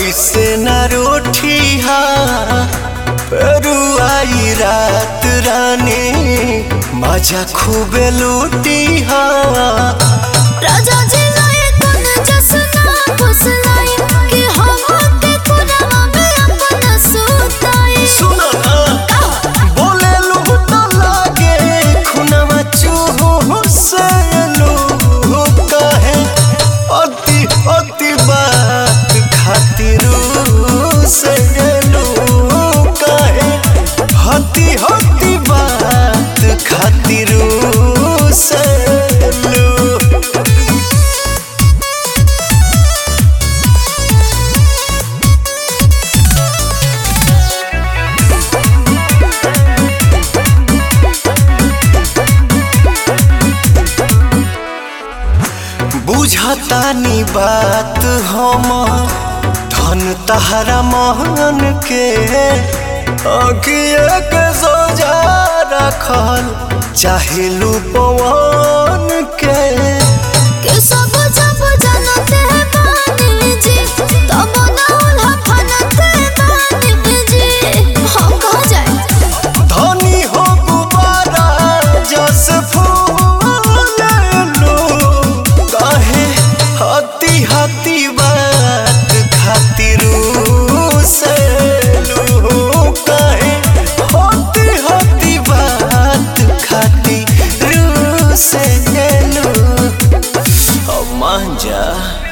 ऐसे न रोठी हा आई रात रानी मजा खूबे लूटी हा राजा जी लाए कोन जसना फुसलाई कि हम के खुदा में अपना सुताई सुनो ना बोले लू तो लागे खुनवा चूहो से लू कहे अति अति बात खातिर से लू कहे हति हति बात खातिर से लू बुझतानी बात हम धन तहरा महन के अगिए के सोजा रखल चाहे पवन के कि सब जब जनते बानी जी तब ना उल्हा फनते बानी जी हम कहाँ जाए धनी हो गुबारा जस फूल लो कहे हती हती बात खातिर से लो कहे हती हती बात खातिर से लो अब मान जा